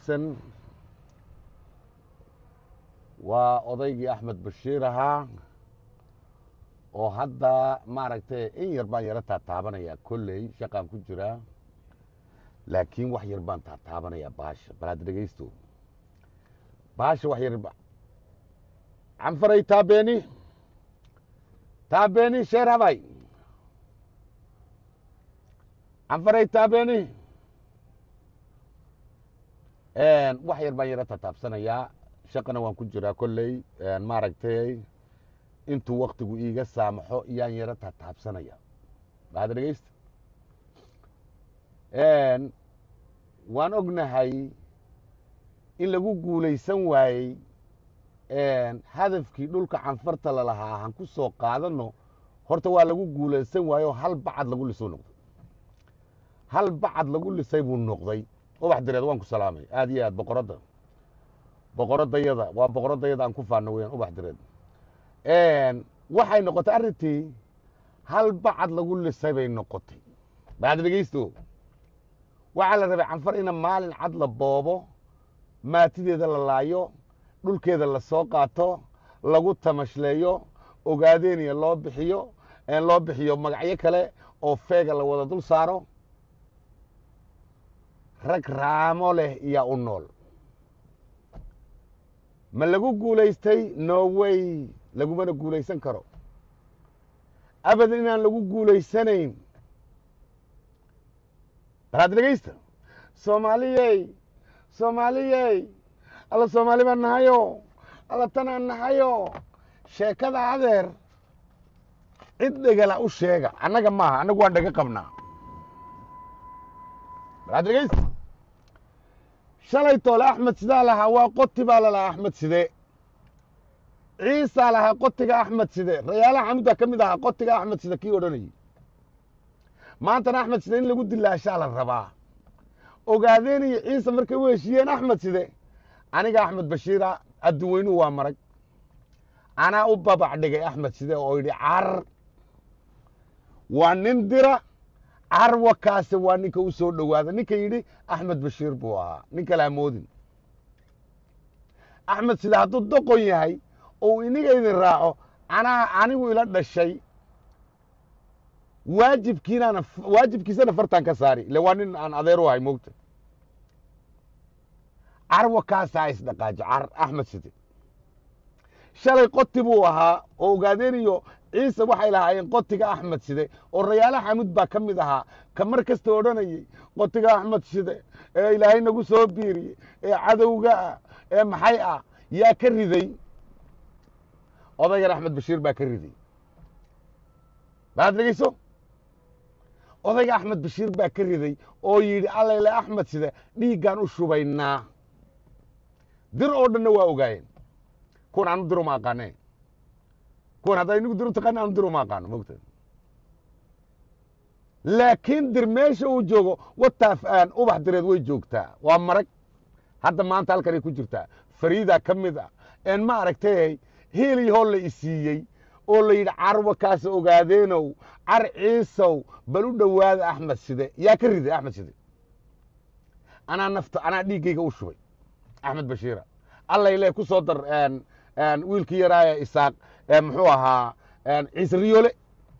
wanaagsan waa odaygii axmed bashiir ahaa oo hadda maaragtay in yar baan yaro taataabanayaa kolley shaqaan ku jiraa laakiin wax yar baan taataabanayaa baasha bal hadda dhegaysto baasha wax yar canfaray taabeeni taabeeni sheer habay canfaray taabeeni wax yar baan yaro taataabsanayaa shaqana waan ku jiraa kolley maaragtay intuu waktigu iiga saamaxo iyaan yaro taataabsanaya bahada dhegeysta waan ognahay in lagu guulaysan waayey hadafkii dhulka canfarta lalahaa han ku soo qaadano horta waa lagu guulaysan waayo hal bacad lagu lisuu noqday hal bacad lagu lisay buu noqday ubax direed waan ku salaamay aad iyo aad boqoradda boqoradayada waa boqoradayada aan ku faano weyaan ubax direed waxay noqotay arrintii hal bacad lagu lisay bay noqotay baad dhegeysto waxaa la rabay canfar ina maalin cad la boobo maatideeda la laayo dhulkeeda la soo qaato lagu tamashleeyo ogaadeeniya loo bixiyo loo bixiyo magacyo kale oo feega la wada dul saaro rag raamo leh iyaa u nool ma lagu guulaystay norway lagumana guulaysan karo abadan inaan lagu guulaysanayn balaad dhegeysta soomaaliyey soomaaliyey alla soomaali baan nahayo alla tanaan nahayo sheekada adeer cid dhegala u sheega annaga maaha annagu waan dhega qabnaa balaad dhegeysta shalay toole axmed sidaa lahaa waa qoti baa lalahaa axmed side ciisaa lahaa qotiga axmed side rayaalaha xamuda ka mid ahaa qotiga axmed side kii odhanayey maantana axmed side in lagu dilaashaa la rabaa ogaadeen iyo ciise markay u heshiiyeen axmed side aniga axmed bashiira adduweynuhu waa marag anaa u babac dhigay axmed side oo yidhi car waa nin dira carwakaase waa ninka u soo dhowaada ninka yidhi axmed bashiir buu ahaa nin kale hamoodin axmed side hadduu doqon yahay ou iniga idin raaco anaa anigu ila dhashay waajibkiinaana waajibkiisana fartaan ka saari ile waa nin aan adeer u ahay moogta carwa kaasaa isdhaqaajo car axmed side shalay qoti buu ahaa oo ogaadeen iyo ciise waxay lahaayeen qotiga axmed side oo rayaala xamud baa ka mid ahaa ka mar kasta odhanayey qotiga axmed side ee ilaahay nagu soo biiriyey ee cadowga ah ee maxay ah yaa ka riday odaygan axmed bashiir baa ka riday baad dhegeyso odayga axmed bashiir baa ka riday oo yidhi allayle axmed side dhiiggaan u shubaynaa dir oo dhanna waa ogaayeen kuwan aanu dir uma aqaane kuwan haddaa inigu dir u taqaani aanu dir uma aqaano mogta laakiin dir meesha uu joogo wataaf aan ubax direed way joogtaa waa marag hadda maanta halkanay ku jirtaa fariida ka mid ah een ma aragtay hiilii hoo la isiiyey oo la yidhi carwa kaasa ogaadeenow car ciisow bal u dhowaada axmed side yaa ka riday axmed side anaa nafta anaa dhiiggayga u shubay axmed bashiira allayle ku soo dar wiilkii yaraaya isaaq muxuu ahaa ciise riyoole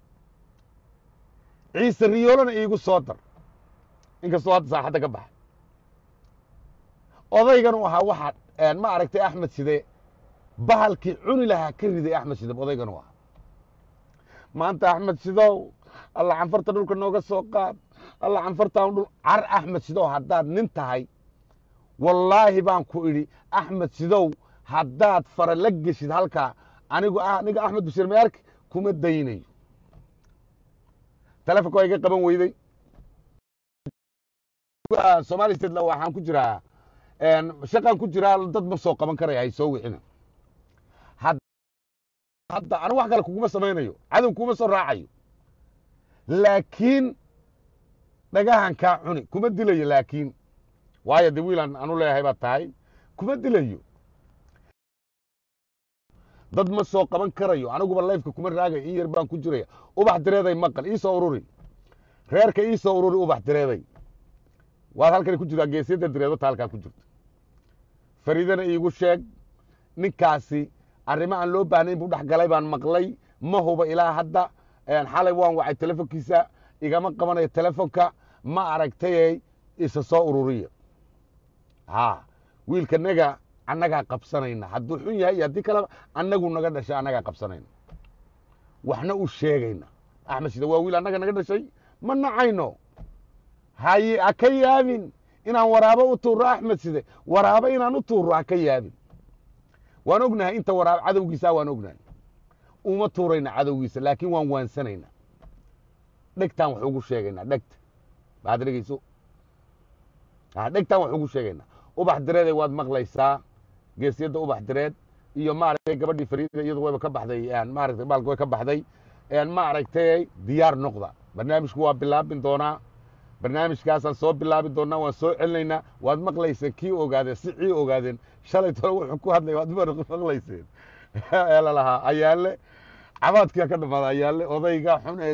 ciise riyoolena iigu soo dar inkastoo hadda saaxadda ka baxay odaygan u ahaa waxaa ma aragtay axmed side bahalkii cuni lahaa ka riday axmed side odaygan u ahaa maanta axmed sidow alla canfarta dhulka nooga soo qaad alla canfartaan dhul car axmed sidow haddaad nin tahay wallaahi baan ku idhi axmed sidow haddaad fara la geshid halkaa anigu aniga axmed bashiir mayarki kuma daynayo telefonka waa iga qaban weyday somali state waxaan ku jiraa shaqaan ku jiraa dad ma soo qaban karaya hay soo wixina hadda anigu wax kale kuguma samaynayo cadow kuma soo raacayo laakiin dhagahan kaa cuni kuma dilayo laakiin waayo de wiilaan anu leeyahay baad tahay kuma dilayo dad ma soo qaban karayo aniguba layfka kuma raagayo in yar baan ku jiraya ubax direeday maqal iisoo ururi reerka iisoo ururi ubax direeday waad halkani ku jirtaa geesiyadda direedota halkaa ku jirto fariidana iigu sheeg ninkaasi arrimo aan loo baahnayn buu dhex galay baan maqlay ma huba ilaa hadda xalay waan wacay telefonkiisa igama qabanayo telefonka ma aragtayey isa soo ururiya ha wiilkanaga annagaa qabsanayna hadduu xun yahay iyo haddii kaleba annagu naga dhashay annagaa qabsanayna waxna u sheegayna axmed sida waa wiil annaga naga dhashay ma nacayno haye ha ka yaabin inaan waraabo u tuuro axmed side waraabo inaan u tuuro ha ka yaabin waan ognahay inta waraabo cadowgiisa waan ognahay uma tuurayna cadowgiisa laakiin waan waansanaynaa dhegtaan wax ugu sheegaynaa dhegta baad dhegeyso dhegtaan wax ugu sheegaynaa ubax direeday waad maqlaysaa geesiyadda ubax direed iyo maaragtay gabadhii fariida iyadu wayba ka baxday maaragtay baalka way ka baxday maaragtay diyaar noqda barnaamijku waa bilaabin doonaa barnaamijkaasaan soo bilaabi doonaa waan soo celinaynaa waad maqlayseen kii ogaadeen si cii ogaadeen shalay tole wuxuu ku hadlay waad maqlayseen ee lalahaa ayaale cabaadkia ka dhamaada ayaale odayga xun ee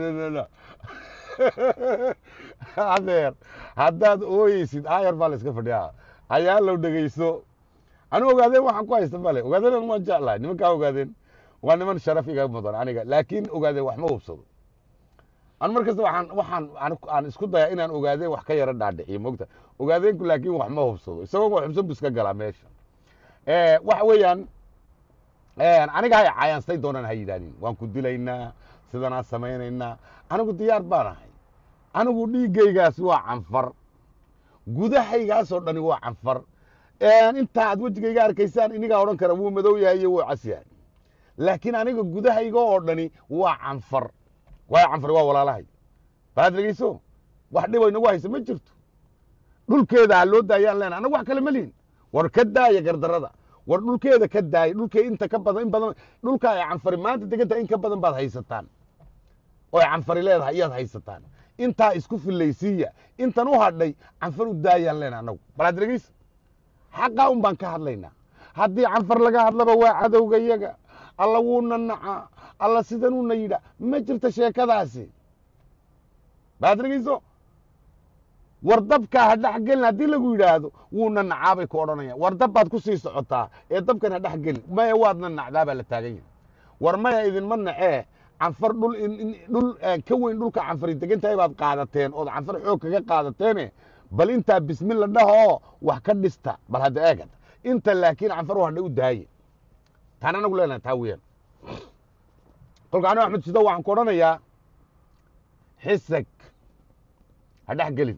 adeer haddaad ooyeysid aayar baa la iska fadhiyaa ayaalow dhegeyso anu ogaadeen waxaan ku haysta male ogaadeen waan jeclahay nimankaa ogaadeen waa niman sharaf iga mudan aniga laakiin ogaadeen wax ma hubsado anu mar kasta waxaan waxaan aan isku dayaa inaan ogaadeen wax ka yaro dhaadhiciyo mogta ogaadeenku laakiin wax ma hubsado isagoo wax hubsan bu iska galaa meesha waxa weeyaan aniga hay caayaansay doonaan ha yidhahdin waan ku dilaynaa sidanaan samaynaynaa anigu diyaar baan ahay anigu dhiiggaygaas waa canfar gudahaygaasoo dhani waa canfar intaa aad wejigayga arkaysaan inigaa odhan kara wuu madow yahay iyo wuu cas yahay laakiin aniga gudahayga oo dhani waa canfar waayo canfar waa walaalahay balaad dhegeyso wax dhibo inagu haysa ma jirto dhulkeeda ha loo daayaan leena anagu wax kale ma lihin war ka daaya gardarada war dhulkeeda ka daaya dhulkee inta ka badan in badan dhulka ay canfari maanta degantahay in ka badan baad haysataan oo ay canfari leedahay iyaad haysataan intaa isku fillaysiiya intan u hadhay canfar u daayaan leena anagu balaad dhegeyso xaqaa un baan ka hadlaynaa haddii canfar laga hadlaba waa cadowga yaga alla wuuna nacaa alla sidanuuna yidha ma jirto sheekadaasi baad dhegeyso war dabkaa ha dhex gelin haddii lagu yidhaahdo wuuna nacaabay ku odhanayaan war dab baad ku sii socotaa ee dabkan ha dhex gelin maya waadna nacdaa baa la taagan yahay war maya idinma nacee canfar dhul dhul ka weyn dhulka canfari degan tahay baad qaadateen ood canfar xoog kaga qaadateene bal intaa bismilla dhahoo wax ka dhista bal hadda eegad inta laakiin canfar u hadhay u daaye taan anagu leenahay taa weyaan kolka anigo axmed sido waxaan ku odhanayaa xisag ha dhex gelin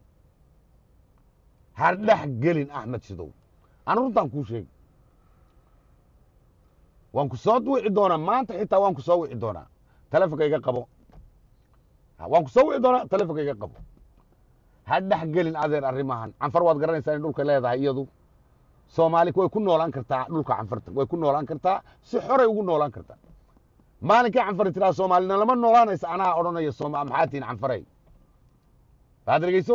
ha dhex gelin axmed sidow anu runtaan kuu sheegi waan ku soo wici doonaa maanta xitaa waan ku soo wici doonaa telefonka iga qabo waan ku soo wici doonaa telefonka iga qabo ha dhex gelin adeer arrimahan canfar waad garanaysaa in dhulka leedahay iyadu soomaali way ku noolaan kartaa dhulka canfarta way ku noolaan kartaa si xoray ugu noolaan kartaa maalinkii canfari tiraa soomaalina lama noolaanaysa anaa odhanaya maxaa tihin canfaray baad dhegeyso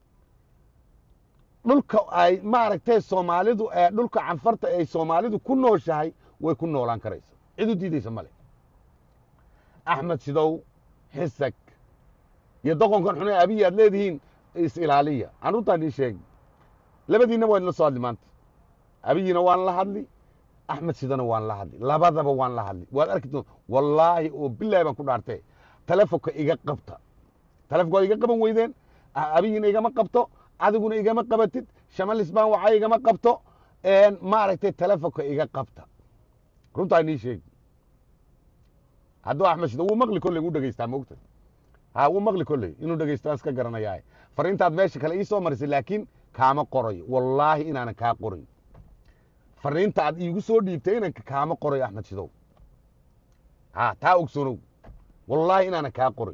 dhulka ay maaragtay soomaalidu dhulka canfarta ay soomaalidu ku nooshahay way ku noolaan karaysa cid u diideysa male axmed sidow xisag iyo doqonkan xune abiyi aad leedihiin is ilaaliya aan runtaan ii sheegi labadiinna waa idinla soo hadli maanta abiyina waan la hadli axmed sidana waan la hadli labadaba waan la hadli waad arki doon wallaahi oo bilaahi baan ku dhaartee telefonka iga qabta telefonka waad iga qaban weydeen abiyina igama qabto adiguna igama qabatid shamalis baan wacay igama qabto maaragtay telefonka iga qabta runtaa inii sheegi hadduu axmed sida wuu maqli kolley wuu dhegeystaa moogta ha wuu maqli kolley inuu dhegeystaan iska garanayaa fariintaad meesha kale ii soo marisay laakiin kaama qorayo wallaahi inaanan kaa qorayn fariinta aad iigu soo dhiibtay inanka kaama qorayo axmed sidow ha taa ogsoonow wallaahi inaanan kaa qoray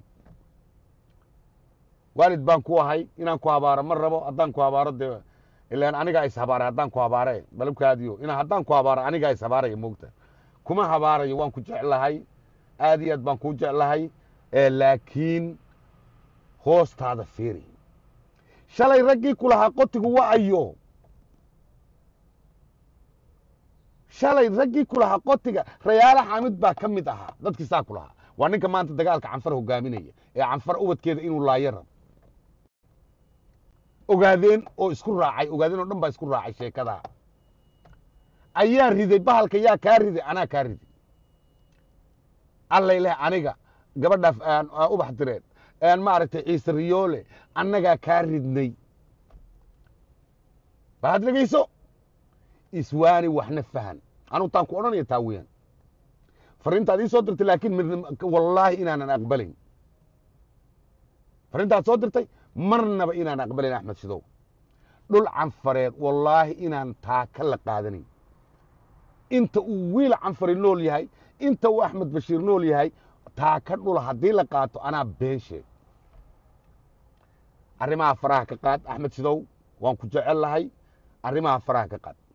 waalid baan ku ahay inaan ku habaaro ma rabo haddaan ku habaaro dee ilaan anigaa is habaaray haddaan ku habaare balabkaadiyo inaa haddaan ku habaaro anigaa is habaaraya moogta kuma habaarayo waan ku jeclahay aad iyo aad baan kuu jeclahay laakiin hoostaada fiiri shalay raggii ku lahaa qotigu wa ayo shalay raggii ku lahaa qotiga rayaala xaamid baa ka mid ahaa dadkii saa ku lahaa waa ninka maanta dagaalka canfar hogaaminaya ee canfar ubadkeeda inuu laayo rabo ogaadeen oo isku raacay ogaadeen oo dhan baa isku raacay sheekadaa ayaa riday bahalka yaa kaa riday anaa kaa riday allay leh aniga gabadhaaf aan aan ubax direen aan maaragtay ciise riyoole annagaa kaa ridnay baad dhegayso iswaani waxna fahan anugu taan ku odhanaya taa weeyaan fariintaad ii soo dirtay laakiin midna wallaahi inaanan aqbalayn fariintaad soo dirtay marnaba inaan aqbalayn axmed shidow dhul canfareed wallaahi inaan taa ka la qaadanayn inta uu wiil canfari nool yahay inta uu axmed bashiir nool yahay taa ka dhula haddii la qaato anaa been sheeg arrimaha faraha ka qaad axmed shidow waan ku jecel lahay arrimaha faraha ka qaad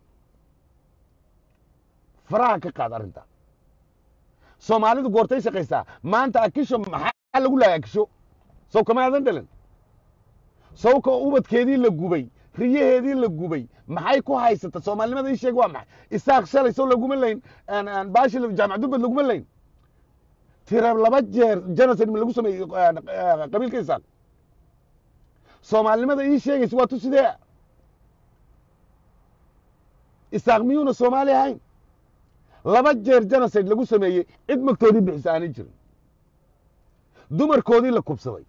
faraha ka qaad arrintaa soomaalidu goortay shaqaysaa maanta akisho maxaa lagu lahay akisho sow kama aadan dhalan sawka ubadkeedii la gubay riyaheedii la gubay maxay ku haysata soomaalinimada ii sheeg waa maxay isaaq shalay sow laguma layn baashi jaamac dubbad laguma layn tira laba jeer genocide ma lagu sameeyey qabiilka isaaq soomaalinimada ii sheegaysa waa tu sidee isaaq miyuuna soomaali ahayn laba jeer genocide lagu sameeyey cid magtoodii bixisa aanay jirin dumarkoodii la kubsaday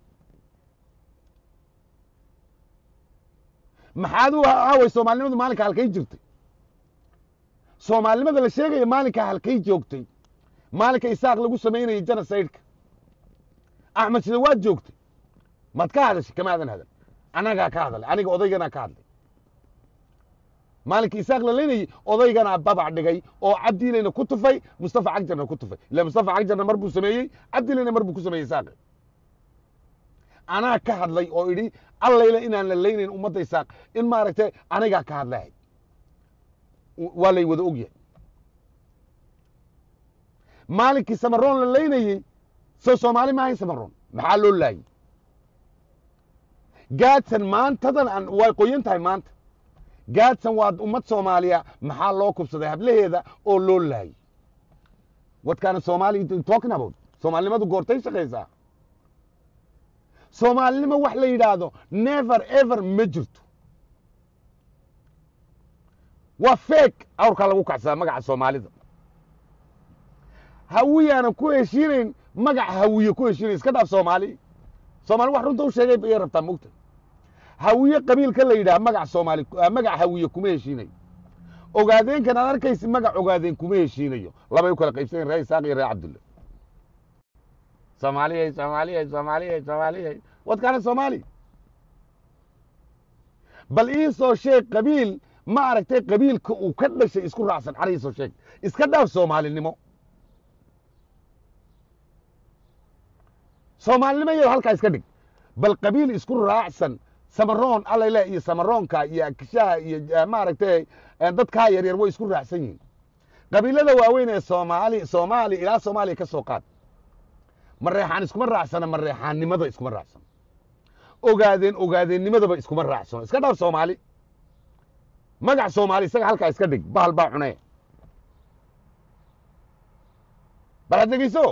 maxaad u aaway soomaalinimadu maalinka halkay jirtay soomaalinimada la sheegaya maalinka halkay joogtay maalinka isaaq lagu samaynayay genocide-ka axmed sida waad joogtay maad ka hadashay kama aadan hadan annagaa ka hadalay aniga odayganaa ka hadlay maalinka isaaq la leynayey odayganaa babac dhigay oo cabdiilayna ku tufay mustafa cagjarna ku tufay ila mustafa cagjarna mar buu sameeyey cabdiilayna mar buu ku sameeyey isaaqi anaa ka hadlay oo idhi allayla inaan la leynayn ummadda isaaq in maaragtay anigaa ka hadlahay waa lay wada ogyahay maalinkii samaroon la leynayey soo soomaali maahayn samaroon maxaa loo laayey gaadsan maantadan aan way qoyan tahay maanta gaadsan waa ummad soomaaliya maxaa loo kubsaday hablaheeda oo loo laayey wadkaana soomaali talking about soomaalinimadu goortay shaqaysaa soomaalinimo wax la yidhaahdo never ever ma jirto waa feeg awrkaa lagu kacsadaa magaca soomaalida hawiyaanan ku heshiinayn magaca hawiye ku heshiinayn iska dhaaf soomaali soomaali wax runta u sheegay bayay rabtaa mogta hawiye qabiilka la yidhaha magac soomaali magac hawiye kuma heshiinayo ogaadeenkan aad arkaysi magac ogaadeen kuma heshiinayo labay u kala qaybsanyaen ree isaaq iyo ree cabdulle soomaaliyay soomaaliyay soomaaliyay soomaaliyay wadkaana soomaali bal ii soo sheeg qabiil ma aragtay qabiilka uu ka dhashay isku raacsan cana ii soo sheeg iska dhaaf soomaalinimo soomaalinimo iyado halkaa iska dhig bal qabiil isku raacsan samaroon allayle iyo samaroonka iyo akishaha iyo maaragtay dadkaa yaryar way isku raacsan yihiin qabiilada waaweyn ee soomaali soomaali ilaa soomaaliya ka soo qaad mareexaan iskuma raacsana mareexaannimada iskuma raacsano ogaadeen ogaadeennimadaba iskuma raacsano iska dhaaf soomaali magac soomaali isaga halkaa iska dhig bahal baa cunee bal had dhegeyso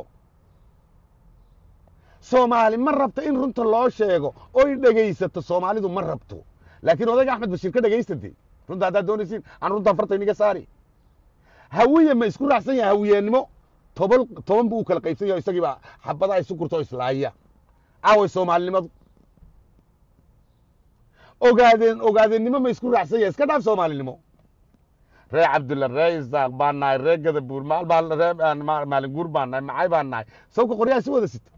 soomaali ma rabto in runta loo sheego oy dhegaysato soomaalidu ma rabto laakiin odayga axmed bashiir ka dhegaysatee runta haddaad doonaysiin aan runtaan farta iniga saari hawiye ma isku raacsan yahay hawiyeennimo toban toban buu u kala qaybsan yahay isagii baa xabada ay sukurto o islaaya aaway soomaalinimadu ogaadeen ogaadeennimo ma isku raacsan yahay iska dhaaf soomaalinimo ree cabdulla ree isaaq baan nahay ree gadabuur maal baa ree maalin guur baan nahay macay baan nahay sawka qoryaha si wada sita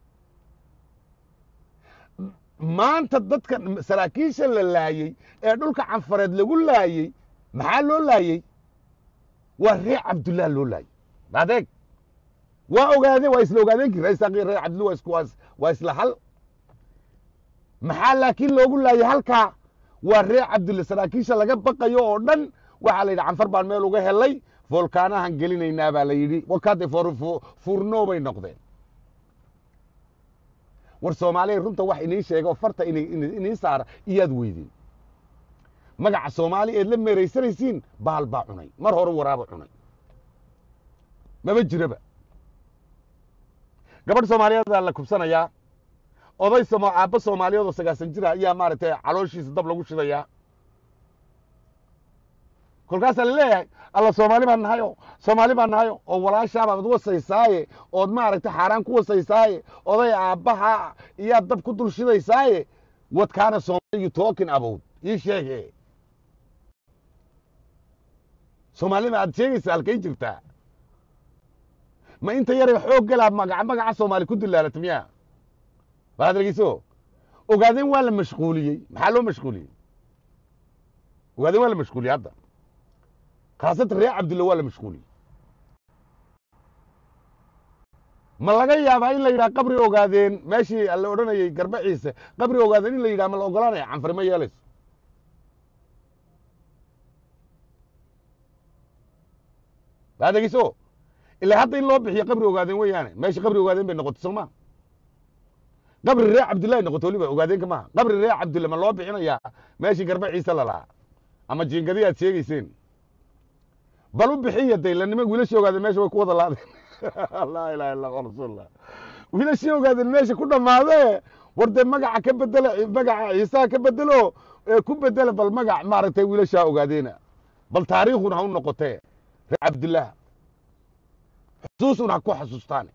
maanta dadka saraakiisha la laayey ee dhulka canfareed lagu laayey maxaa loo laayey waa ree cabdullah loo laayey adeeg waa ogaadeen waa isla ogaadeenkii ree isaaq iyo ree cabdullah waa isku waa isla hal maxaa laakiin loogu laayay halkaa waa ree cabdulle saraakiisha laga baqayo oo dhan waxaa la yidhi canfar baan meel uga helay foolkaanahan gelinaynaa baa la yidhi wakaade fuurnoo bay noqdeen war soomaaliya runta wax inii sheega oo farta inii saara iyaad weydeen magaca soomaali eed la meeraysanaysiin baal baa cunay mar hore waraaba cunay maba jiraba gabadh soomaaliyeedaa la kubsanayaa oday aabba soomaaliyeed oo sagaasan jira ayaa maaragtay calooshiisa dab lagu shidayaa kolkaasaa laleeyahay alla soomaali baan nahayo soomaali baan nahayo oo walaashaabaad wasaysaaye ood maaragtay xaaraan ku wasaysaaye oday aabbaha iyaad dab ku dul shidaysaaye what kaana soomali you talking about ii sheege soomaalida aad sheegaysa halkay jirtaa ma inta yaray xoog galaa magaca magaca soomaali ku dilaalata miya waad dhegeyso ogaadeen waa la mashquuliyey maxaa loo mashquuliyey ogaadeen waa la mashquuliyey hadda khaasatan reer cabdulla waa la mashquuliyey ma laga yaabaa in la yidhaha qabri ogaadeen meeshii la odhanayey garba ciise qabri ogaadeen in la yidhaha ma la ogolaanaya canfari ma yeelayso waad dhegeyso ilaa hadda in loo bixiyo qabri ogaadeen weeyaane meeshii qabri ogaadeen bay noqotay soo ma qabri reer cabdullahi noqoto weliba ogaadeenka maaha qabri reer cabdulla ma loo bixinayaa meeshii garba ciise lalahaa ama jiingadii aad sheegeyseen bal u bixiya day lanima wiilashii ogaadeen meesha way ku wada laadeen laa ilaha illa allah rasuulullah wiilashii ogaadeen meesha ku dhammaadee war dee magaca ka bedela magaca ciisaha ka bedelo ee ku bedela bal magac maaragtay wiilashaa ogaadeena bal taariikhuna ha u noqotee reer cabdullah xusuusuna ha ku xasuustaan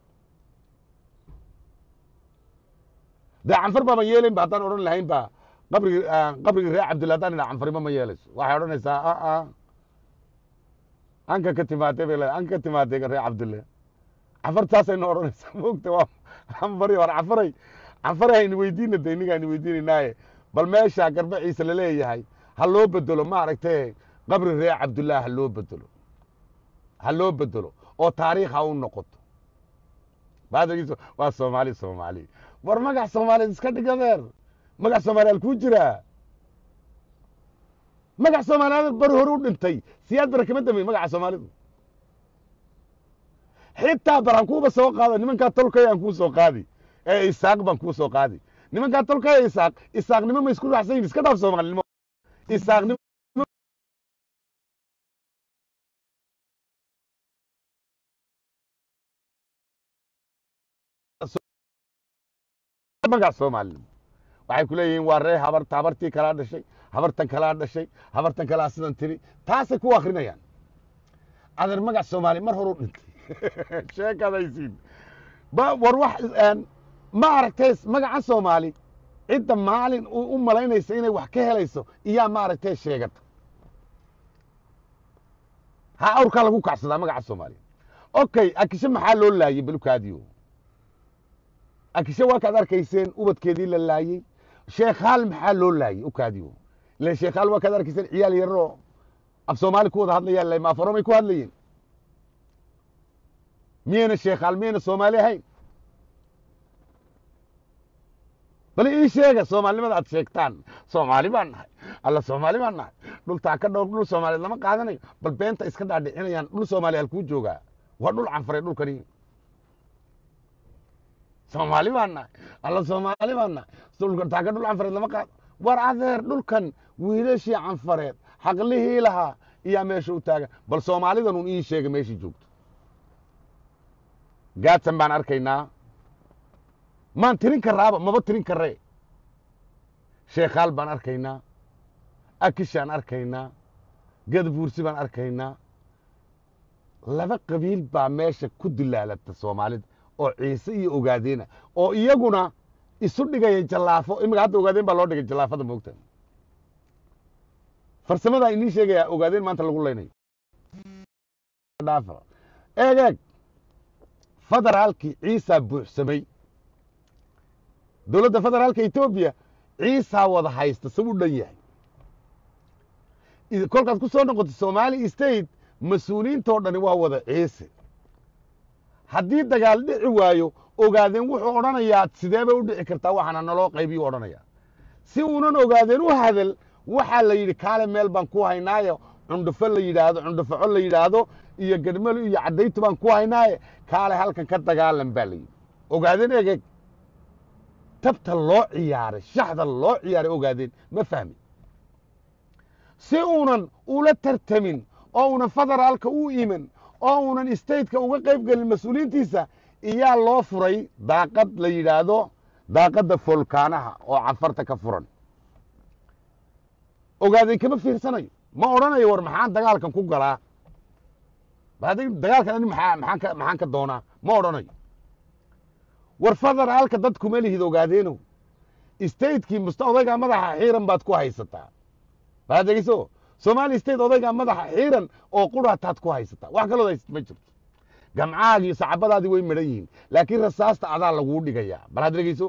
dee canfar baama yeelayn ba haddaan odhan lahayn ba qabrigi qabrigii reer cabdillah haddaan idhaa canfarima ma yeelayso waxay odhanaysaa aa anka ka timaadee bay leedahay anka ka timaadee reer cabdille canfartaasayna odhanaysaa moogta waa canfari war canfaray canfaray hayni weydiina de inniga hayni weydiinaynaaye bal meesha garba ciise laleeyahay ha loo bedelo maaragtee qabri reer cabdullah ha loo bedelo ha loo bedelo oo taariikh ha u noqoto baadagiiso waa soomaali soomaali war magac soomaaliyeed iska dhig adeer magac soomaaliyaal kuu jiraa magac soomaaliyaad bari hore u dhintay siyaad bara kama dambeyn magaca soomaalidu xitaa baran kuuba soo qaada nimankaa tolkay aan kuu soo qaadi ee isaaq baan kuu soo qaadi nimankaa tolkay ee isaaq isaaqnimo ma isku raacsan yihin iska dhaaf soomaalinimo isaaqnimo magac soomaalinimo waxay ku leeyihiin waa ree habarta habartii kalaa dhashay habartan kalaa dhashay habartan kalaa sidan tiri taasay ku akrinayaan adeer magac soomaali mar horu dhintay sheekadaysiin war wax ma aragtay magaca soomaali cidda maalin u malaynaysa inay wax ka helayso iyaa maaragtay sheegata ha awrkaa lagu kacsadaa magaca soomaaliya okay akishe maxaa loo laayey balukaadiyo akishe waa kaad arkayseen ubadkeedii la laayey sheekhaal maxaa loo laayey ukaadiyo ilan sheekhaal waa kaad arkayseen ciyaal yaroo af soomaali ku wada hadlayaan le maafaromay ku hadlayeen miyayna sheekhaal miyayna soomaali ahayn bal ii sheega soomaalinimada aad sheegtaan soomaali baan nahay alla soomaali baan nahay dhultaa ka dhowr dhul soomaaliyeed lama qaadanayo bal beenta iska dhaadhicinayaan dhul soomaaliya halkuu joogaa waa dhul canfaray dhulkani soomaali baan nahay alla soomaali baan nahay dhultaa ka dhul canfareed lama qaado war adeer dhulkan wiilashii canfareed xaqlihii lahaa iyaa meesha u taagan bal soomaalidan un ii sheega meeshii joogto gaadsan baan arkaynaa maan tirin karaaba maba tirin karee sheekhaal baan arkaynaa akishaan arkaynaa gadabuursi baan arkaynaa laba qabiil baa meesha ku dilaalata soomaalida oo ciise iyo ogaadeena oo iyaguna isu dhigaya jallaafo imika hadda ogaadeen baa loo dhigay jallaafada moogta farsamadaa inii sheegayaa ogaadeen maanta lagu laynayo eeg eeg federaalkii ciisaa buuxsamay dowladda federaalka etoobiya ciisaa wada haysta sabu dhan yahay kolkaad ku soo noqoto somali state mas-uuliyiintoo dhani waa wada ciise haddii dagaal dhici waayo ogaadeen wuxuu odhanayaa sidee bay u dhici kartaa waxaana naloo qaybiyu odhanayaa si uunan ogaadeen u hadal waxaa la yidhi kaale meel baan ku haynaayo cundhufo la yidhaahdo cundhufaco la yidhaahdo iyo gadhmalo iyo caddaytu baan ku haynaaye kaale halkan ka dagaalan baa la yidhi ogaadeen egeg tabta loo ciyaaray shaxda loo ciyaaray ogaadeen ma fahmi si uunan ula tartamin oo unan federaalka u iman oo unan stateka uga qayb gelin mas-uuliyiintiisa iyaa loo furay daaqad la yidhaahdo daaqadda foolkaanaha oo cafarta ka furan ogaadeen kama fiirsanayo ma odhanayo war maxaan dagaalkan ku galaa badi dagaalkan ani maxaa maxaan ka maxaan ka doonaa ma odhanayo war federaalka dad kuma lihid ogaadeeno statekii musta odaygaa madaxa xiiran baad ku haysataa baad dhegeyso somali state odaygaa madaxa xiiran oo qurataad ku haysataa wax kaloo haysat ma jirto gamcahaagi iyo sacabadaadii way madhan yihiin laakiin rasaasta adaa laguu dhigayaa bal had dhegeyso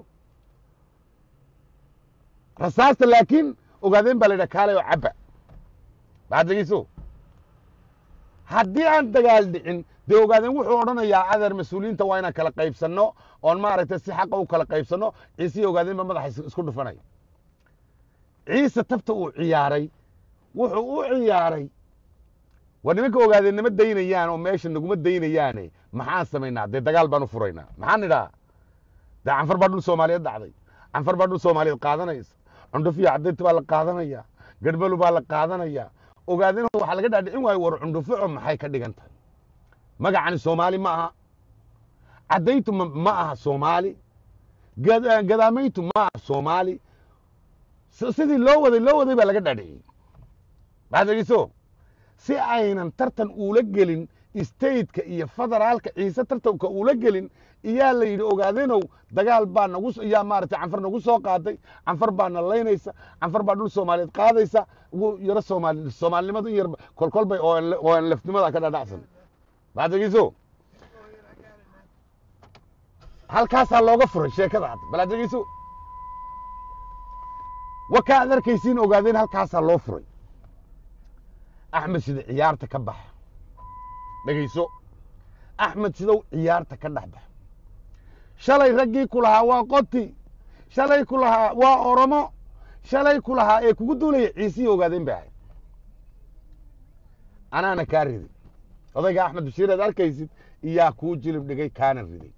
rasaasta laakiin ogaadeen baa la yidhaha kaalay oo cabba bal had dhegeyso haddii aan dagaal dhicin dee ogaadeen wuxuu odhanayaa adeer mas-uuliyiinta waa inaan kala qaybsanno oon maaragtay si xaqa u kala qaybsanno ciisihii ogaadeen ba madaxa isku dhufanaya ciise tabta uu ciyaaray wuxuu u ciyaaray war nimanka ogaadeen nama daynayaan oo meesha naguma daynayaane maxaan samaynaa dee dagaal baan u furaynaa maxaan idhaa dee canfar baa dhul soomaaliyeed dhacday canfar baa dhul soomaaliyeed qaadanaysa cundhufiya cadaynta baa la qaadanaya garhbalu baa la qaadanaya ogaadeen waxaa laga dhaadhicin waayo war cundhufico maxay ka dhigan tahay magacani soomaali ma aha caddayntu ma aha soomaali gadaamayntu ma aha soomaali sidii loo waday loo waday baa laga dhaadhiciyey waxaad dhegeyso si aynan tartan uula gelin stateka iyo federaalka ciise tartanka uula gelin iyaa la yidhi ogaadeenow dagaal baa nagu iyaa maaragtay canfar nagu soo qaaday canfar baa na laynaysa canfar baa dhul soomaaliyeed qaadaysa yaro soomaali soomaalinimadu in yar kolkolbay oo aan lafnimada ka dhadhacsan waxaad dhegeyso halkaasaa looga furay sheekada hadda bal aad dhegeyso waka ad arkaysiin ogaadeen halkaasaa loo furay axmed sida ciyaarta ka baxa dhegayso axmed sidow ciyaarta ka dhex baxa shalay raggii ku lahaa waa qoti shalay ku lahaa waa oromo shalay ku lahaa ee kugu duulaya ciisihii ogaadeen bay ahayd anaana kaa riday odayga axmed bashiir aad arkaysid iyaa kuu jilib dhigay kaana riday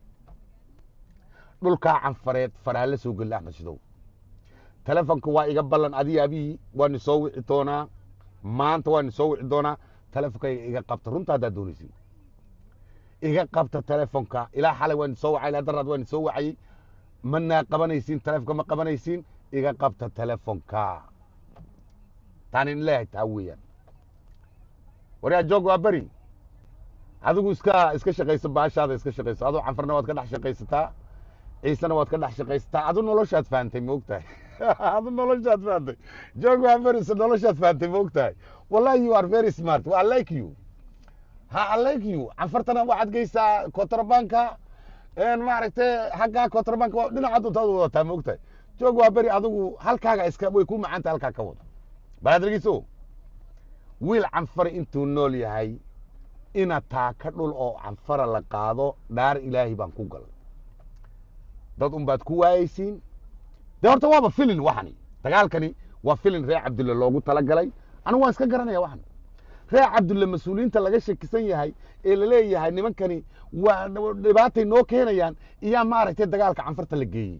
dhulkaa canfareed faraa la soo geli axmed sidow telefonka waa iga ballan adii abihii waani soo wici doonaa maanta waani soo wici doonaa telefonkayga iga qabta runta haddaad doonaysin iga qabta telefonka ilaa xalay waani soo wacay ilaa daraad waani soo wacayey manaa qabanaysiin telefonka ma qabanaysiin iga qabta telefonka taan in leeyahay taa weeyaan waryaa joog waa beri adigu iska iska shaqayso baashaada iska shaqayso adoo canfarna waad ka dhex shaqaysataa ciisena waad ka dhex shaqaysataa adu noloshaad fahantay ma ogtahay adu noloshaad fahantay joog waa beris noloshaad fahantay ma ogtahay wallahi you are very smart I like you ha I like you canfartana waxaad geysaa kontrabanka maaragtay xaggaa kontrabanka dhinaca duntaad wadataa ma ogtahay joog waa beri adigu halkaaga iska way ku macaanta halkaa ka wado balaad dhegeyso wiil canfar intuu nool yahay ina taaka dhul oo canfara la qaado dhaar ilaahay baan ku galay dad un baad ku waayeysiin dee horta waaba filin waxani dagaalkani waa filin reer cabdulle loogu talagalay anigu waan iska garanaya waxan reer cabdulle mas-uuliyiinta laga shakisan yahay ee laleeyahay nimankani waa dhibaatay noo keenayaan iyaa maaragtay dagaalka canfarta la geeyey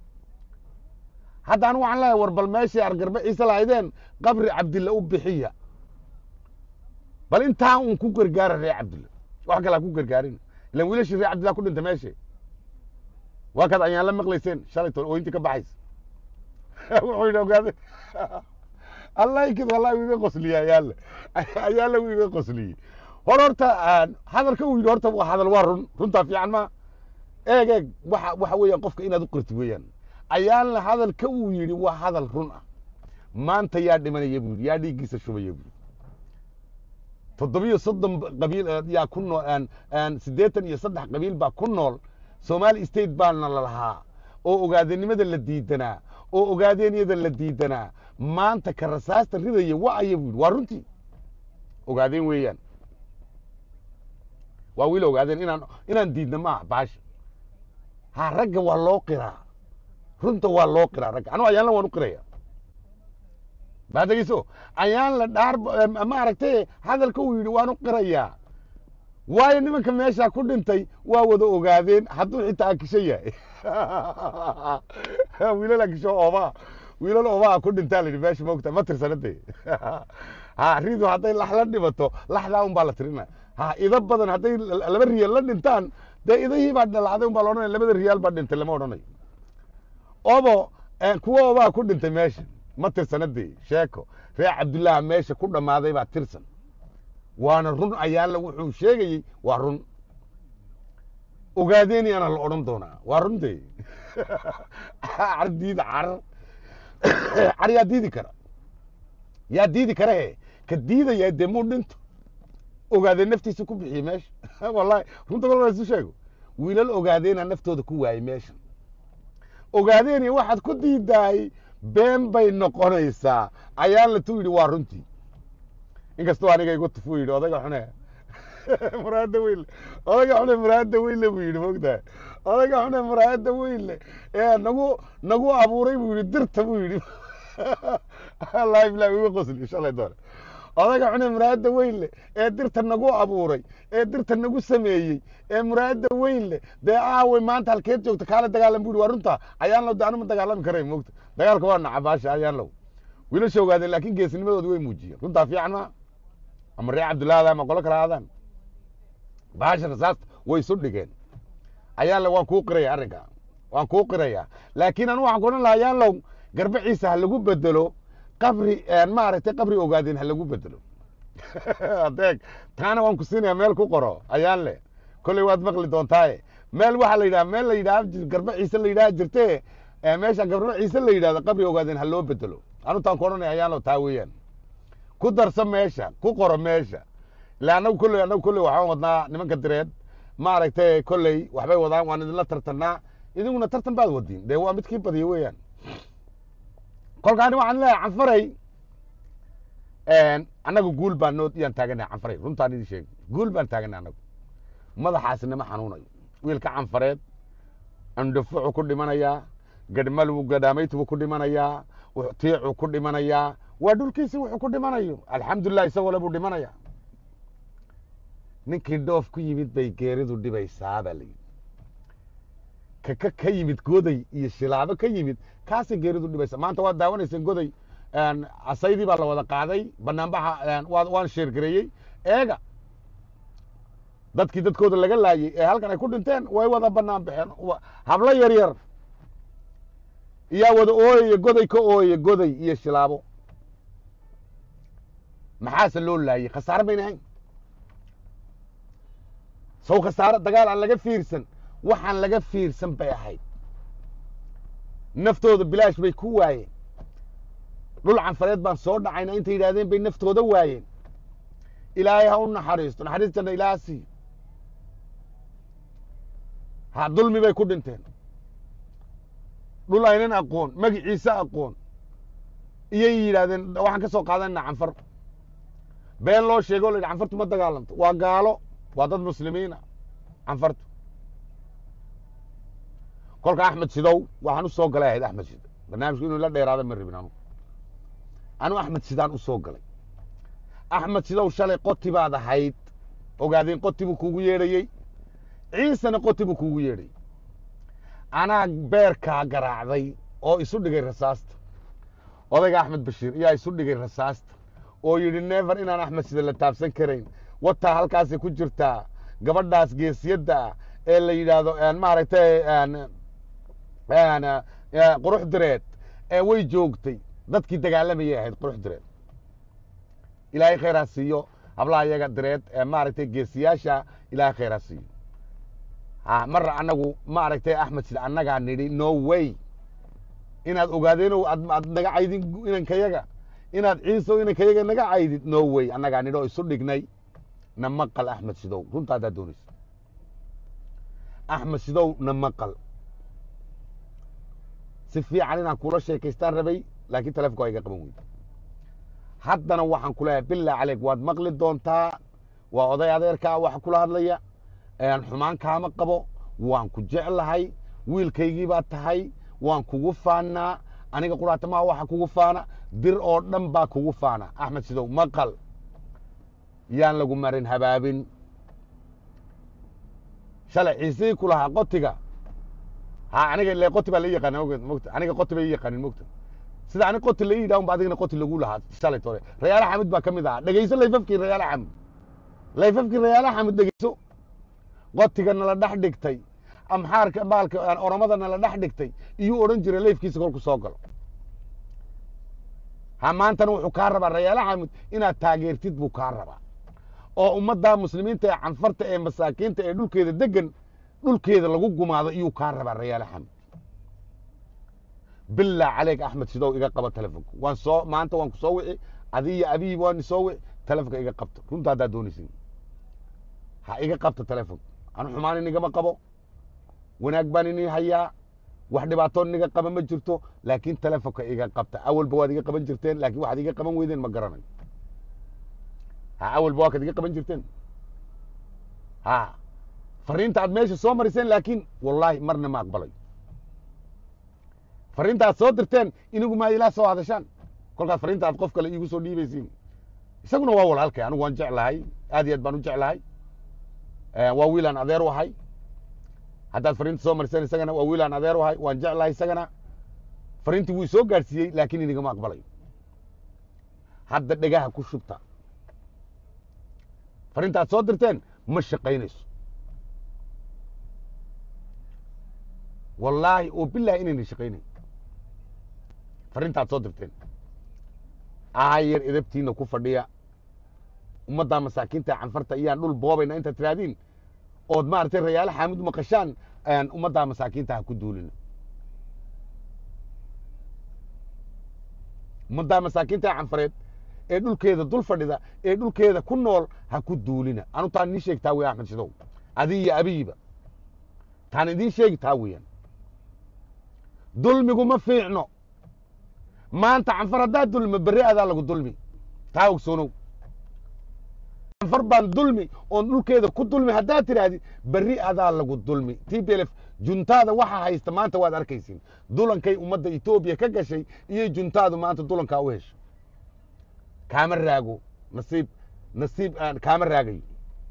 hadda anigu waxaan leeyahay war bal meeshii argarbe ciise lahaydeen qabri cabdille u bixiya bal intaa un ku gargaara reer cabdulle wax kale ha ku gargaarin ilan wiilashii reer cabdillah ku dhintay meeshe waa kaad ayaan la maqlayseen shalay toon ooyintii ka baxaysa wuxuu yidhi ogaade allaykid wallahi wuu iga qosliyey ayaale ayaale wuu iga qosliyey hor horta hadalka uu yidhi horta waa hadal waa run runtaa fiican ma eeg eeg waxa waxa weeyaan qofka inaad u qirti weeyaan ayaanle hadalka uu yidhi waa hadal run ah maanta yaa dhimanaya buu yidhi yaa dhiiggiisa shubaya buu yidhi toddobiyo soddon qabiil yaa ku nool siddeetan iyo saddex qabiil baa ku nool somali state baana la lahaa oo ogaadenimada la diidanaa oo ogaadeenyada la diidanaa maanta ka rasaasta ridaya wa aya buu yidhi waa runtii ogaadeen weeyaan waa wiil ogaadeen inaan inaan diidna maaha baasha ha ragga waa loo qiraa runta waa loo qiraa ragga anu ayaanla waan u qiraya baa dhegeyso ayaan la dhaar maaragtay hadalka uu yidhi waan u qirayaa waayo nimanka meeshaa ku dhintay waa wada ogaadeen hadduu xitaa akisho yahay wiilal akisho oobaa wiilal oobaa ku dhintaa layidhi meesha maogta ma tirsanade ha ridu hadday lax la dhibato laxdaa un baa la tirina ha ida badan hadday laba riyaal la dhintaan dee idahii baa dhalacday un baa la odhanaya labada riyaal baa dhintay lama odhanayo obo kuwa oobaa ku dhintay meesha ma tirsanadee sheeko reer cabdullaaha meesha ku dhammaaday baa tirsan waana run ayaalla wuxuu sheegayey waa run ogaadeeniyaana la odhan doonaa waa runtee car diida carar car yaa diidi kara yaa diidi kara he ka diidaya dee muu dhinto ogaadeen naftiisa ku bixiye meesha wallahi runta kol isu sheego wiilal ogaadeena naftooda ku waayey meesha ogaadeeni waxaad ku diidaay been bay noqonaysaa ayaan la tu yidhi waa runtii inkastoo aniga igu tufu yidhi odayga xune muraada weynle odayga xune muraada weynle buu yidhi mogtahay odayga xune muraada weynle ee nagu nagu abuuray buu yidhi dirta buu yidhi wallahi bilahi igu qosli shalay doone odayga xune muraada weynle ee dirta nagu abuuray ee dirta nagu sameeyey ee muraada weynle dee aaway maanta halkeed joogta kaala dagaalam bu yidhi waa runta ayaan low de anu ma dagaalami karay mogta dagaalka waa nacabaasha ayaan low wiilasha ogaadeen laakiin geesnimadooda way muujiyeen runtaa fiican ma ama reer cabdullahi ama qolo kale aadaan baasha rasaasta way isu dhigeen ayaan low waan kuu qiraya arrinka waan kuu qiraya laakiin anu waxaan ku odhan lahaa ayaan low garbaciisa ha lagu bedelo qabri maaragtay qabri ogaadeen ha lagu bedelo adeeg taana waan ku siinaya meel ku qoro ayaan le kolley waad maqli doontaaye meel waxaa la yidhaha meel la yidhaha garba ciise la yidhaha jirte meesha garba ciise la yidhahdo qabri ogaadeen ha loo bedelo anutaan ku odhanaya ayaan lo taa weeyaan ku darso meesha ku qoro meesha ila annagu kolley annagu kolley waxaan wadnaa nimanka direed maaragtay kolley waxbay wadaan waan idinla tartanaa idiguna tartan baad wadiin dee waa midkii badiya weeyaan kolkaani waxaan leeyahay canfaray annagu guul baan noo yaan taaganahay canfaray runtaan idin sheegi guul baan taaganay annagu madaxaasi nama xanuunayo wiilka canfareed andhafucu ku dhimanayaa gadhmalwu gadhaamaytbu ku dhimanayaa tiicu ku dhimanayaa waa dhulkiisi wuxuu ku dhimanayo alxamdulilah isagoo le buu dhimanaya ninkii dhoof ku yimid bay geeridu dhibaysaa baa layidhi kaka ka yimid goday iyo shilaabo ka yimid kaasay geeridu dhibaysa maanta waad daawanayseen goday asaydii baa la wada qaaday banaanbaxa waan sheergareeyey eega dadkii dadkooda laga laayey ee halkan ay ku dhinteen way wada banaan baxeen hablo yar yar iyaa wada ooyaya goday ka ooyaya goday iyo shilaabo maxaase loo laayey khasaare bayna ahayn sow khasaare dagaal aan laga fiirsan waxaan laga fiirsan bay ahayd naftooda bilaash bay ku waayeen dhul canfareed baan soo dhacayna intay yidhahdeen bay naftooda waayeen ilaahay ha u naxariisto naxariistana ilaaha siiyo ha dulmi bay ku dhinteen dhul aynan aqoon magiciise aqoon iyay yidhahdeen waxaan ka soo qaadanayna canfar been loo sheego o la yidhi canfartu ma dagaalamto waa gaalo waa dad muslimiina canfartu kolka axmed sidow waxaan u soo galay ahayd axmed sido barnaamijku inuu la dheeraada ma rabin anu anu axmed sidaan u soo galay axmed sidow shalay qoti baad ahayd ogaadeen qoti buu kuugu yeedhayey ciisena qoti buu kuugu yeedhayey anaa beerkaa garaacday oo isu dhigay rasaasta odayga axmed bashiir ayaa isu dhigay rasaasta oo yidhi never inaan axmed sida la taabsan karayn wataa halkaasay ku jirtaa gabadhaas geesiyadda ah ee la yidhaahdo maaragtay qurux direed ee way joogtay dadkii dagaalamayay ahayd qurux direed ilaahay khayraa siiyo hablaha iyaga direed ee maaragtay geesiyaasha ilaahay khayraa siiyo marra annagu maaragtay axmed sida annagaa nidhi no way inaad ogaadeen aad naga caydin inankayaga inaad ciiso inankayaga naga caydid no way annagaa nidhi oo isu dhignay na maqal axmed sidow runta haddaad doonaysa axmed sidow na maqal si fiican inaan kula sheekaystaan rabay laakiin talefonka waa iga qaban weyda haddana waxaan ku leeyahay billah caleyk waad maqli doontaa waa oday adeerkaa waxa kula hadlaya xumaan kaama qabo waan ku jeclahay wiilkaygii baad tahay waan kugu faanaa aniga quraatamaha waxa kugu faana dir oo dhan baa kugu faana axmed sidow maqal yaan lagu marin habaabin shalay ciisihii ku lahaa qotiga ha aniga ile qoti baa la yaqaana mota aniga qoti bay yaqaanin mogta sida ani qoti la yidhaha unba adigna qoti lagu lahaa shalay tore rayaala xamid baa ka mid ahaa dhegeyso layfafkii rayaala xamid layfafkii rayaala xamid dhegeyso qotiga nala dhex dhigtay amxaarka baalka oromada nala dhex dhigtay iyuu odhan jiray layfkiisa kolku soo galo ha maantana wuxuu kaa rabaa rayaala xaamud inaad taageertid buu kaa rabaa oo ummadda muslimiinta ee canfarta ee masaakiinta ee dhulkeeda degan dhulkeeda lagu gumaado iyuu kaa rabaa rayaala xaamud bilaa caleyk axmed sidow iga qaba telefonka waan soo maanta waan ku soo wici adiyo abiyi waan soo wici telefonka iga qabta runta haddaad doonaysin ha iga qabta telefonka anu xumaan inigama qabo wanaag baan ini hayaa wax dhibaatoo iniga qaba ma jirto laakiin telefonka iga qabta awalba waad iga qaban jirteen laakiin waxaad iga qaban weydeen ma garanayo ha awalba waa kaad iga qaban jirteen ha fariinta aad meesha soo mariseen laakiin wallaahi marna ma aqbalayo fariinta aad soo dirteen inigu maa ilaa soo hadashaan kolkaad fariinta aad qof kale iigu soo dhiibaysiin isaguna waa walaalkay anigu waan jeclahay aad iyo aad baan u jeclahay waa wiilaan adeer u ahay haddaad fariinta soo mariseen isagana waa wiilaan adeer u ahay waan jeclahay isagana fariintii wuu soo gaadhsiiyey laakiin inigama aqbalayo hadda dhegaha ku shubta fariinta aad soo dirteen ma shaqaynayso wallaahi oo bilahi inayna shaqaynayn fariinta aad soo dirteen aayar edabtiina ku fadhiya ummaddaa masaakiinta canfarta iyaan dhul boobayna intaad tiraahdiin ood maaragtay rayaalo xaamid maqashaan ummaddaa masaakiinta ha ku duulina ummaddaa masaakiinta canfareed ee dhulkeeda dul fadhida ee dhulkeeda ku nool ha ku duulina anu taan idiin sheegi taa wey axmed shidow adi iyo abiyiba taan idiin sheegi taa weeyaan dulmigu ma fiicno maanta canfar haddaad dulmi berri adaa lagu dulmi taa ogsoonow canfar baan dulmi oon dhulkeeda ku dulmi haddaad tidhaahdid berri adaa lagu dulmi t b l f juntaada waxa haysta maanta waad arkaysiin dulankay ummadda etoobiya ka gashay iyo juntaadu maanta dulankaa u hesho kaama raago nasiib nasiib aan kaama raagayo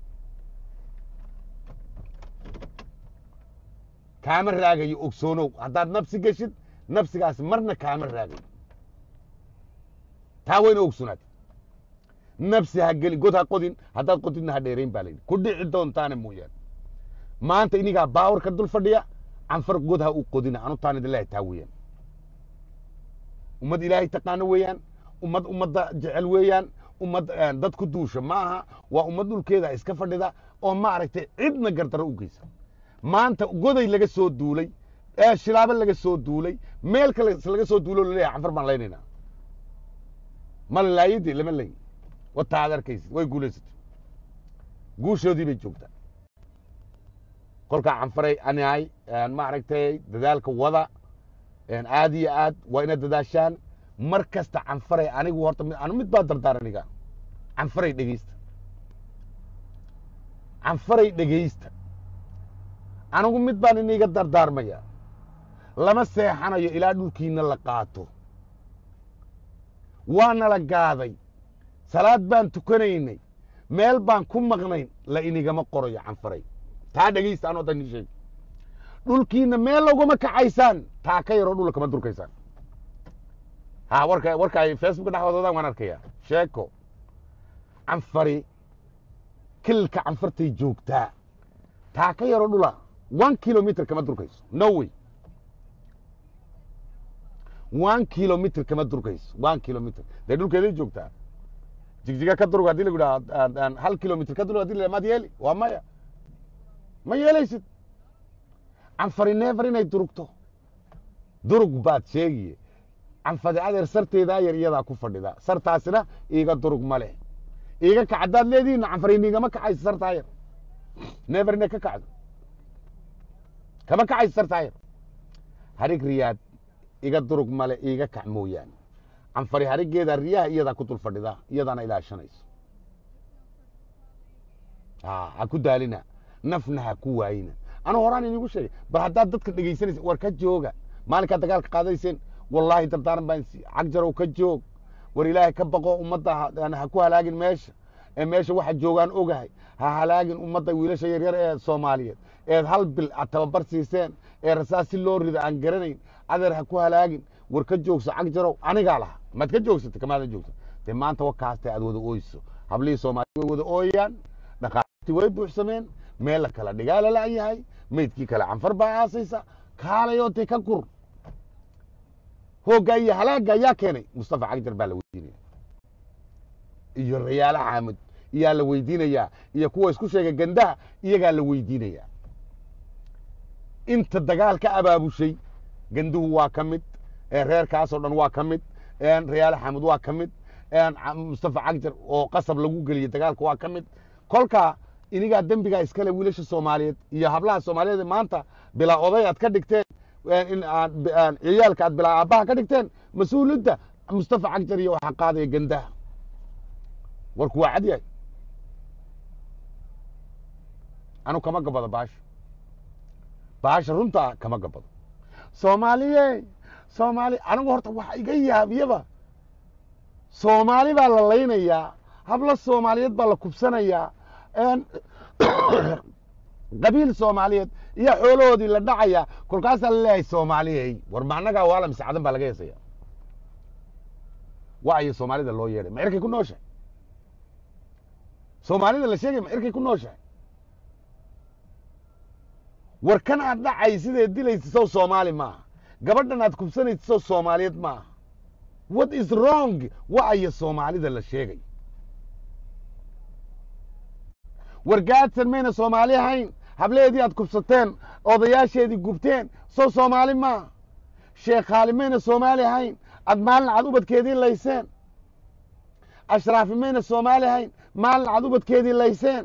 kaama raagayo ogsoonow haddaad nabsi geshid nabsigaas marna kaama raagayo taa wayna ogsonaad nabsi ha gelin god ha qodin haddaad qodidna ha dheerayn baa layidhi ku dhici doontaana mooyaane maanta inigaa baawar ka dul fadhiya canfar god ha u qodina anu taan idilahi taa weeyaan ummad ilaahay taqaano weeyaan ummad ummadda jecel weeyaan ummad dad ku duusha ma aha waa ummad dhulkeeda iska fadhida oo maaragtay cidna gardaro u geysa maanta goday laga soo duulay shilaabo laga soo duulay meel kale laga soo duulo laleeyahay canfar baan laynaynaa ma laayidii lama layin wataa ad arkaysid way guulaysatay guushoodii bay joogtaa kolkaa canfaray anahay maaragtay dadaalka wada aad iyo aad waa ina dadaashaan mar kasta canfaray anigu horta anu mid baa dardaar aniga canfaray dhegeysta canfaray dhegeysta anigu mid baan iniga dardaarmaya lama seexanayo ilaa dhulkiina la qaato waana la gaaday salaad baan tukanaynay meel baan ku maqnayn la inigama qorayo canfaray taa dhegeysta anoo dan ii sheeg dhulkiina meel laguma kacaysaan taa ka yaroo dhula kama durkaysaan ha warka warka ay facebooka dhexdoodadaan waan arkaya sheeko canfari kilka canfartay joogtaa taa ka yaroo dhula one kilomitr kama durkayso no way one kilomitr kama durkayso one kilomitr dee dhulkeeday joogtaa jigjiga ka durug hadii lagu dhaha hal kilomitr ka durug hadi la maad yeeli waa maya ma yeelaysid canfari neefar inay durugto durug baad sheegiye canfadi adeer sarteedaa yar iyadaa ku fadhida sartaasina iiga durug ma leh iiga kac haddaad leedihiin canfari niigama kacayso sartaa yar neefar inay ka kacdo kama kacayso sartaa yar harig riyaad iga durug male iiga kac mooyaane canfari harigeeda riyaha iyadaa ku dul fadhida iyadaana ilaashanayso ha ku daalina nafna ha ku waayina anuu horaan inigu sheegay bal haddaad dadka dhegaysanaysa war ka jooga maalinkaad dagaalka qaadayseen wallaahi dardaaran baan cagjarow ka joog war ilaahay ka baqo ummadda ha ku halaagin meesha ee meesha waxa joogaan ogahay ha halaagin ummadda wiilasha yaryar ee soomaaliyeed eed hal bil aad tababar siiseen ee rasaas si loo rida aan garanayn adeer ha ku halaagin war ka joogso cagjarow anigaa laha maad ka joogsata kamaadan joogsa dee maanta wakaasta aad wada ooyso hablihii soomaaliya way wada ooyaan dhaqaati way buuxsameen meel la kala dhigaa la la'yahay maydkii kale canfar baa aasaysa kaalayoo te ka gur hoogga iyo halaagga ayaa keenay mustafa cagjar baa la weydiinaya iyo rayaale xaamud iyaa la weydiinayaa iyo kuwa isku sheegay gandaha iyagaa la weydiinayaa inta dagaal ka abaabushay ganduhu waa ka mid reerkaasoo dhan waa ka mid rayaale xaamud waa ka mid mustafa cagjar oo qasab lagu geliyey dagaalka waa ka mid kolkaa inigaa dembigaa iskale wiilasha soomaaliyeed iyo hablaha soomaaliyeed maanta bilaa oday aad ka dhigteen in aad ciyaalka aad bilaa aabbaha ka dhigteen mas-uuliyadda mustafa cagjar iyo waxaa qaadaya gandaha warku waa cad yahay anu kama gabado baasha baasha runtaa kama gabado soomaaliye soomaali anigu horta waxa iga yaabiyaba soomaali baa la laynayaa hablo soomaaliyeed baa la kubsanayaa qabiil soomaaliyeed iyo xoolahoodii la dhacaya kolkaasaa laleeyahay soomaaliyey war ma annagaa waala mise cadan baa laga heesaya wa ayo soomaalida loo yeedhay ma cirkay ku nooshahay soomaalida la sheegay ma cirkay ku nooshahay war kan aad dhacay sideed dilaysa sow soomaali maaha gabadhan aad kubsanaysa sow soomaaliyeed maaha what is wrong wa ayo soomaalida la sheegay war gaadsan mayna soomaali ahayn hableheedii aad kubsateen odayaasheedii gubteen sow soomaali maaha sheekhaali mayna soomaali ahayn aad maalin cad ubadkeedii layseen ashraafi mayna soomaali ahayn maalin cad ubadkeedii layseen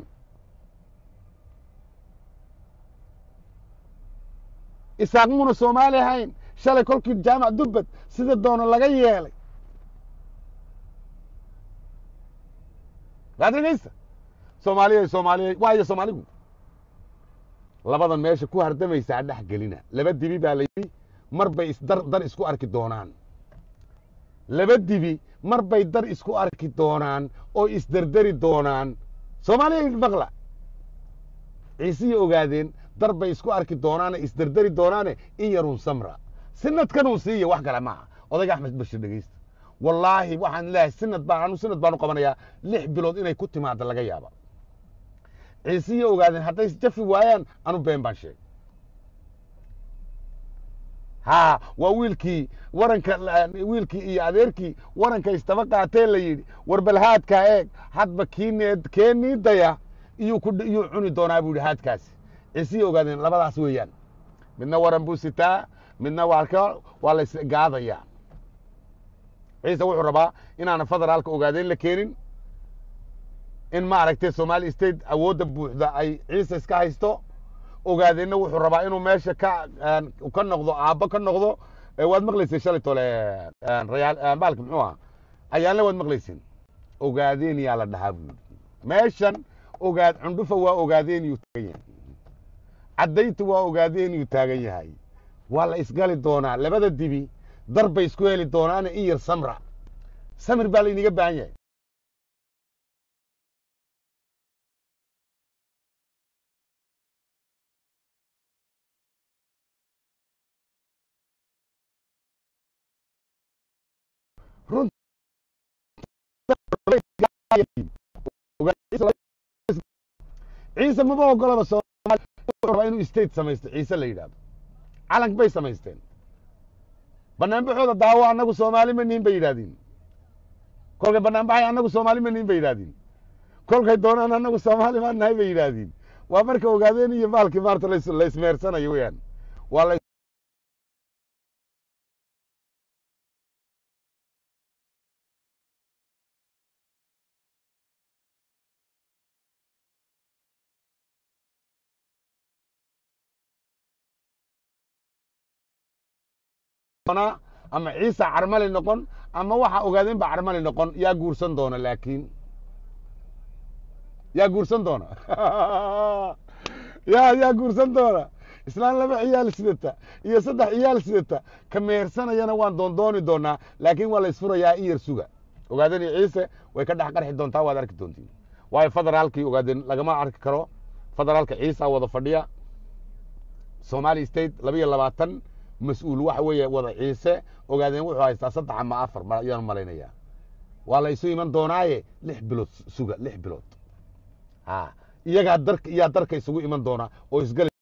isaaq muuna soomaali ahayn shalay kolkii jaamac dubbad sida doono laga yeelay waad dhegaysta soomaaliya soomaaliya waayo soomaaligu labadan meesha ku hardamaysaa dhex gelina laba dibi baa la yidhi mar bay isdar dar isku arki doonaan laba dibi mar bay dar isku arki doonaan oo isderderi doonaan soomaaliya maqla ciisiya ogaadeen dar bay isku arki doonaane isderderi doonaane in yarun samra sinadkanun siiya wax kale maaha odayga axmed bashir dhegeysta wallaahi waxaan leeyahay sinad baan anu sinad baan u qabanayaa lix bilood inay ku timaado laga yaaba ciisiya ogaadeen hadday jafi waayaan anu been baan sheegay ha waa wiilkii waranka wiilkii iyo adeerkii waranka istaba qaatee la yidhi war bal haadkaa eeg hadba kiineed keenii daya iyuu ku iyuu cuni doonaa buu yidhi haadkaasi ciisiya ogaadeen labadaas weeyaan midna waran buu sitaa midna waalka waa la isgaadayaa ciise wuxuu rabaa inaana federaalka ogaadeen la keenin in maaragtay somali state awoodda buuxda ay ciise iska haysto ogaadeenna wuxuu rabaa inuu meesha ka ka noqdo aabbo ka noqdo waad maqlayseen shalay tole rayaal baalki muxuu aha ayaanle waad maqlayseen ogaadeen yaa la dhahaa buu yidhi meeshan ogaad cundhufa waa ogaadeen yuu taagan yahay caddaynta waa ogaadeen yuu taagan yahay waa la isgali doonaa labada dibi dar bay isku heli doonaana in yar samra samir baa layniga baahan yahay ciise maba ogolaba soomali wuxuu rabaa inuu state samaysto ciise la yidhahdo calank bay samaysteen banaanbaxooda daawo annagu soomaali ma nihin bay yidhahdiin kolkay banaanbaxay annagu soomaali ma nihin bay yidhahdiin kolkay doonaan annagu soomaali maa nahay bay yidhahdiin waa marka ogaadeen iyo maalkii maarta la ismeersanayo weyaan waa la ama ciisa carmali noqon ama waxa ogaadeen ba carmali noqon yaa guursan doona laakiin yaa guursan doona ya yaa guursan doona islaan laba ciyaal sidata iyo saddex ciyaal sidata ka mehersanayana waan doondooni doonaa laakiin waa la isfurayaa in yar suga ogaadeen iyo ciise way ka dhex qarxi doontaa waad arki doontiin waayo federaalkii ogaadeen lagama arki karo federaalka ciisa wada fadhiya somali state laba iyo labaatan mas-uul waxa weeye wada ciise ogaadeen wuxuu haystaa saddex ama afar ayaan malaynayaa waa la isu iman doonaaye lix bilood suga lix bilood ha iyagaa darka iyaa darka isugu iman doonaa oo isgali